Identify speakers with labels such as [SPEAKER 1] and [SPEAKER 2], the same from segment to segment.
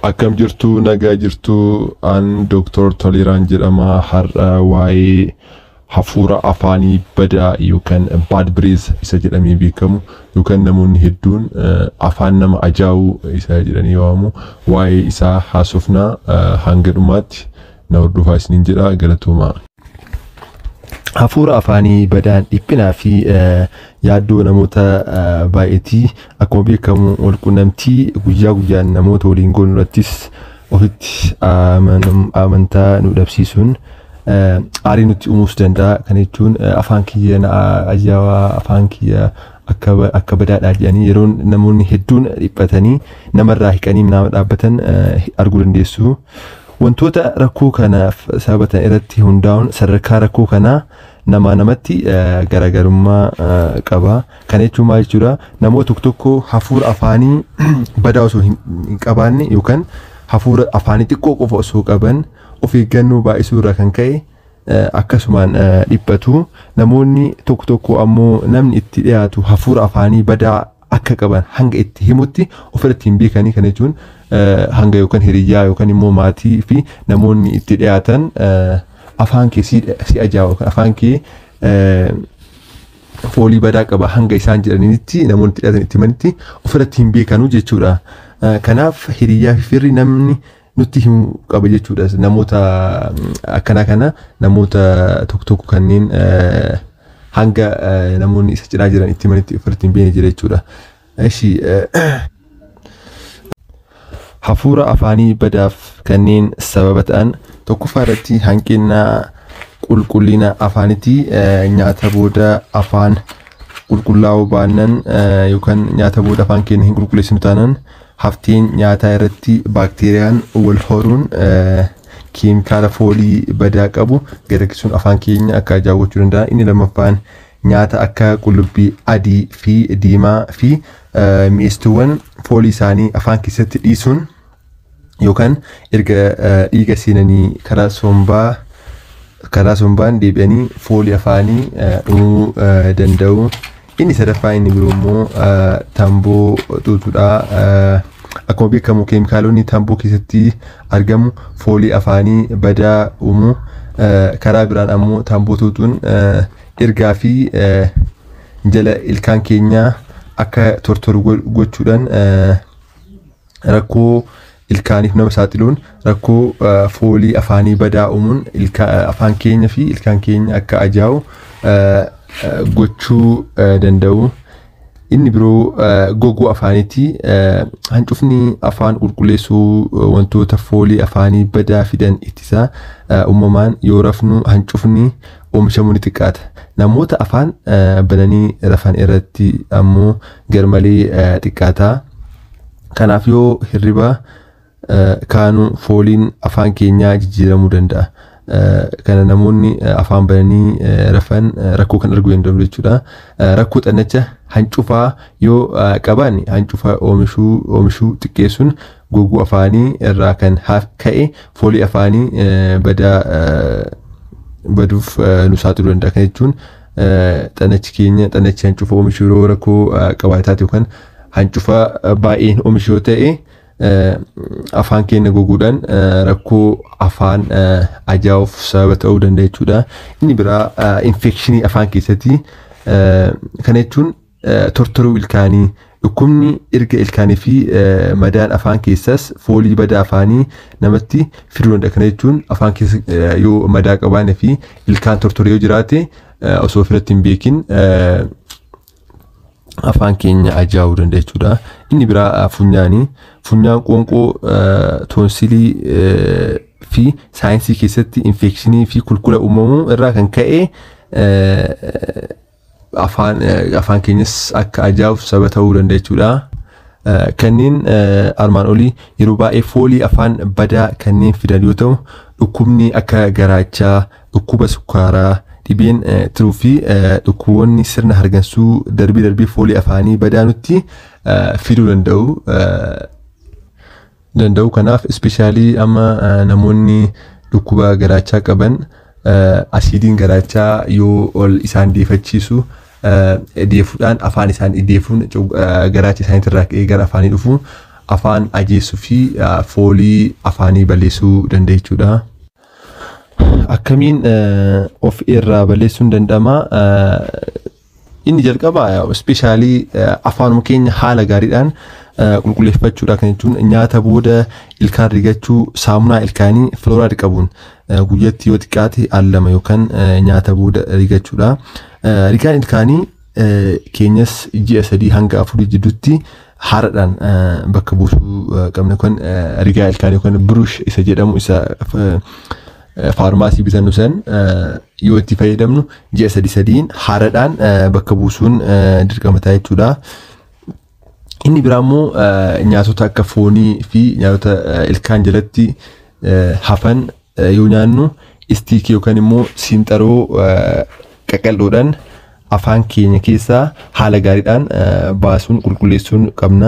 [SPEAKER 1] Akkam jirtu nagaa jirtu an Dooktor Toliraan jedhama har'a waa'ee hafuura afaanii badaa yookaan bad breath isa jedhamee beekamu yookaan namoonni hedduun eh, afaan nama ajaa'uu isa jedhanii waamamu waa'ee isaa haasofnaa eh, hanga dhumaatti na hordofaa isiniin jedha galatoomaa. Hafuura afaanii badaan dhiphinaa fi eh, yaaddoo namoota eh, baay'eetii akkuma beekamu walqunnamtii guyyaa guyyaan namoota waliin goonu irrattis ofitti amanam- amantaa nu dhabsiisuun eh, aarii nutti uumuus danda'a. Kana jechuun eh, afaan kiyya na ajaa'aa afaan kiyya akka ba- akka badaadhaa jedhanii yeroo namoonni hedduun dhiphatanii namarraa hiqanii nama dhaabbatan eh, arguu dandeessu. Wantoota rakkoo kanaaf sababatan irratti hundaa'uun sadarkaa rakkoo kanaa namaa namatti eh, garaagarummaa eh, qaba. Kana jechuun maal jechuudha? Namoota tokko tokko hafuura afaanii badaa osoo hin hin qabaanne yookaan hafuura afaanii xiqqoo qofa osoo qaban of eeggannoo baay'isuu irraa kan ka'e eh, akkasumaan eh, dhiphatu. Namoonni tokko tokko ammoo namni itti dhiyaatu hafuura afaanii badaa akka qaban hanga itti himutti ofirratti hin beekanii kana jechuun eh, hanga yookaan hiriyyaa yookaan immoo maatii fi namoonni itti dhiyaatan eh, afaan kee si si ajaa'u yookaan afaan kee eh, foolii badaa qaba hanga isaan jedhanitti namoonni itti dhiyaatan itti himanitti ofirratti hin beekanuu jechuudha. Eh, Kanaaf hiriyyaa fi firri namni nutti himu qaba jechuudha. Namoota mm, akkanaa kana namoota tokko tokko kanneen eh, hanga eh, namoonni isa cinaa jiran itti himanitti ofirratti hin beekne jira jechuudha. Eshi hafuura afaanii badaaf kanneen sababa ta'an tokkoffaa irratti hanqina qulqullina afaanitii eh, nyaata booda afaan qulqullaa'uu baannan eh, yookaan nyaata booda afaan keenya hin qulqulleessinu taanaan hafteen nyaataa irratti baakteeriyaan wal horuun eh, keemikaala foolii badaa qabu gadakkisuun afaan keenya akka ajaa'achuu danda'a. Inni lammaffaan nyaata akka qullubbii adii fi diimaa fi eh, mi'eessituuwwan foolii isaanii afaan keessatti dhiisuun yookaan erga eh, dhiiga seenanii karaa sombaa karaa sombaan deebi'anii foolii afaanii eh, dhumuu eh, danda'u. Inni sadaffaa inni biroo immoo eh, tamboo xuuxuudha. Eh, Akkuma beekamu keemikaalonni tamboo keessatti argamu foolii afaanii badaa uumu. Eh, Karaa biraan ammoo tamboo xuuxuun eh, ergaa fi eh, jala ilkaan keenyaa akka tortoru go- gochuudhaan eh, rakkoo ilkaaniif nama saaxiluun rakkoo eh, foolii afaanii badaa uumuun ilka- eh, afaan keenya fi ilkaan keenya akka ajaa'u eh, eh, gochuu eh, danda'u. Inni biroo eh, goguu afaaniiti. Eh, Hancufni afaan qulqulleessuu eh, wantoota foolii afaanii badaa fidan ittisa. Eh, Uumamaan yoo rafnu hancufni oomishamuu ni xiqqaata. Namoota afaan eh, bananii rafan irratti ammoo garmalee eh, xiqqaata. Kanaaf yoo hirriba eh, kaanu fooliin afaan keenyaa jijjiiramuu danda'a. Eh, Kana namoonni eh, afaan bananii eh, rafan eh, rakkoo kan arguu danda'u jechuudha. Eh, Rakkoo xannacha hancufaa yoo eh, qaban hancufaa oomishuu oomishuu xiqqeessuun goguu afaanii irraa kan haf- ka'e foolii afaanii eh, badaa eh, baduuf eh, nu saaxiluu danda'a. Kana jechuun eh, xannachi keenya xannachi hancufa oomishuu yeroo rakkoo eh, qabaataati yookaan hancufa eh, baay'een oomishu yoo ta'e eh, afaan keenya goguudhaan eh, rakkoo afaan eh, ajaa'uuf sababa ta'uu danda'a jechuudha. Inni biraa infekshinii afaan keessatti eh, kana jechuun eh, tortoruu ilkaanii dhukkubni erga ilkaanii fi eh, madaan afaan keessas foolii badaa afaanii namatti fiduu danda'a. Kana jechuun afaan keessa eh, yoo madaa qabaanne fi ilkaan tortoree yoo jiraate eh, osoo ofirratti hin beekin eh, afaan keenya ajaa'uu danda'a jechuudha. Inni biraa eh, funyaanii. Funyaan qoonqoo eh, toonsilii eh, fi saayinsii keessatti infekshinii fi kulkula uumamuu irraa kan ka'e eh, afaan eh, afaan keenyas akka ajaa'uuf sababa ta'uu danda'a jechuudha. Eh, Kanneen eh, armaan olii yeroo baay'ee foolii afaan badaa kanneen fidan yoo ta'u dhukkubni akka garaachaa, dhukkuba sukkaaraa, dhibeen eh, tiruu fi eh, dhukkuboonni sirna hargansuu darbii darbii foolii afaanii badaa nutti eh, fiduu danda'u. Eh, danda'u kanaaf ispeshaalii amma eh, namoonni dhukkuba garaachaa qaban eh, asiidiin garaachaa yoo ol isaan deefachiisu eh, deefuudhaan afaan isaanii deefuun garaacha isaaniitirraa ka'ee gara afaanii dhufu afaan ajeessuu fi foolii afaanii balleessuu danda'a jechuudha. Akkamiin of irraa balleessuun danda'ama? Inni jalqaba ispeeshaalii afaanuma keenya haala gaariidhaan qulqulleeffachuudha kan jechuun nyaata booda ilkaan rigachuu saamunaa ilkaanii filooraayid qabuun guyyatti yoo xiqqaate al lama yookaan nyaata booda rigachuudha. Rigaan ilkaanii keenyas ji'a sadii hanga afurii jidduutti haaraadhaan bakka buusuu qabna yookaan rigaa ilkaanii yookaan biruush isa jedhamu isa faarmaasii bitannu san yoo itti fayyadamnu ji'a sadii sadiin haaraadhaan bakka buusuun dirqama ta'a jechuudha. Inni biraa immoo nyaatota akka foonii fi nyaatota ilkaan jalatti hafan yoo nyaannu istiikii yookaan immoo siinxaroo qaqal'oodhaan afaan keenya keessaa haala gaariidhaan baasuun qulqulleessuun qabna.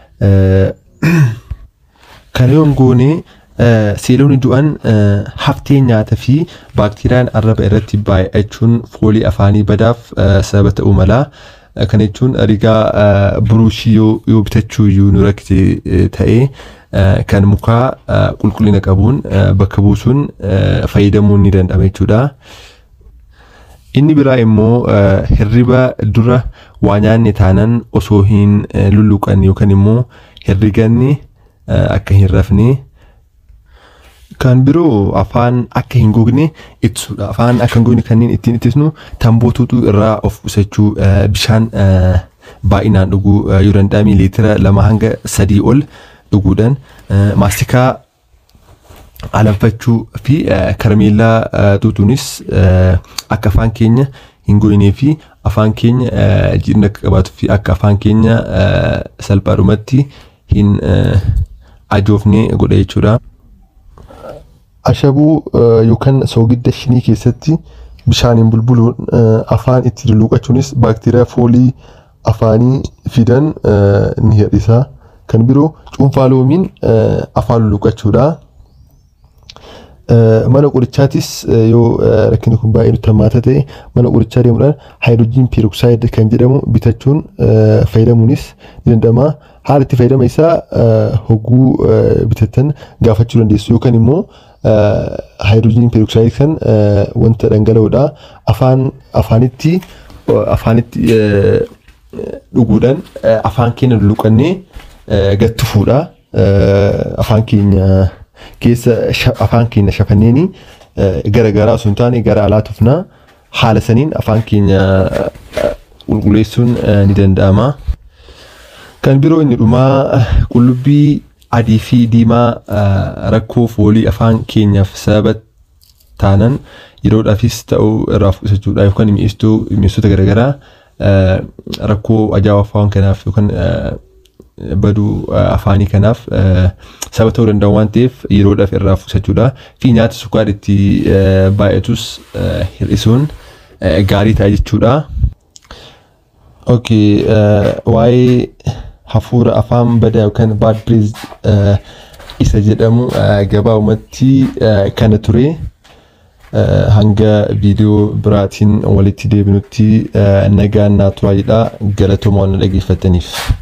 [SPEAKER 1] Kana yoon goone seeloonni du'an haftee nyaata fi baakteeriyaan arraba irratti baay'achuun foolii afaanii badaaf sababa ta'uu mala. Kana jechuun rigaa buruushii yoo bitachuu iyyuu nu rakkise ta'ee kan mukaa qulqullina qabuun bakka buusuun fayyadamuun ni danda'ama jechuudha. Inni biraa immoo hirriba dura waa nyaanne taanan osoo hin lulluqanne yookaan immoo hirriganni akka hin rafne kan biroo afaan akka hin gogne ittisuudha. Afaan akka hin gogne kanneen ittiin ittisnu tamboo tuuxuu irraa of qusachuu bishaan baay'inaan dhuguu yoo danda'ame liitira lama hanga sadii ol dhuguudhaan maastikaa alanfachuu fi karameellaa tuutuunis akka afaan keenya hin goynee fi afaan keenya jiidhina akka qabaatu fi akka afaan keenya salphaadhumatti hin ajoofne godha jechuudha. Ashabuu yookaan soogidda shinii keessatti bishaaniin bulbuluun afaan itti lulluqachuunis baakteeriyaa foolii afaanii fidan ni hir'isa. Kan biroo cuunfaa loomiin afaan lulluqachuudha. Mana qorichaatis yoo rakkinni kun baay'ee nutti hammaata ta'e mana qorichaa deemuudhaan haayidrojiin peeroksaayid kan jedhamu bitachuun fayyadamuunis ni danda'ama. Haala itti fayyadama isaa hogguu bitattan gaafachuu dandeessu yookaan immoo haayidrojiin peeroksaayid kan wanta dhangala'oodha. Afaan afaanitti afaanitti dhuguudhaan afaan keenya lulluqannee gattufuudha. Afaan keenya keessa afaan keenya shafanneeni gara garaa osoo hin taane gara alaa tufnaa haala saniin afaan keenya qulqulleessuun ni danda'ama. Kan biroo inni dhumaa qullubbii adii fi diimaa rakkoo foolii afaan keenyaaf sababa taanan yeroodhaafis ta'uu irraa fudhachuudha yookaan mi'eessituu mi'eessitoota garaagaraa rakkoo ajaa'aa afaan kanaaf yookaan baduu afaanii kanaaf sababa ta'uu danda'u waan ta'eef yeroodhaaf irraa fudhachuudha fi nyaata sukkaara itti baay'atus hir'isuun gaarii ta'a jechuudha. Okay, waa'ee hafuura afaan badaa yookaan bad breath isa jedhamu gabaabumatti kana ture. Hanga viidiyoo biraatiin walitti deebinutti nagaan naa turaa jedha galatooma waan dhaggeeffataniif.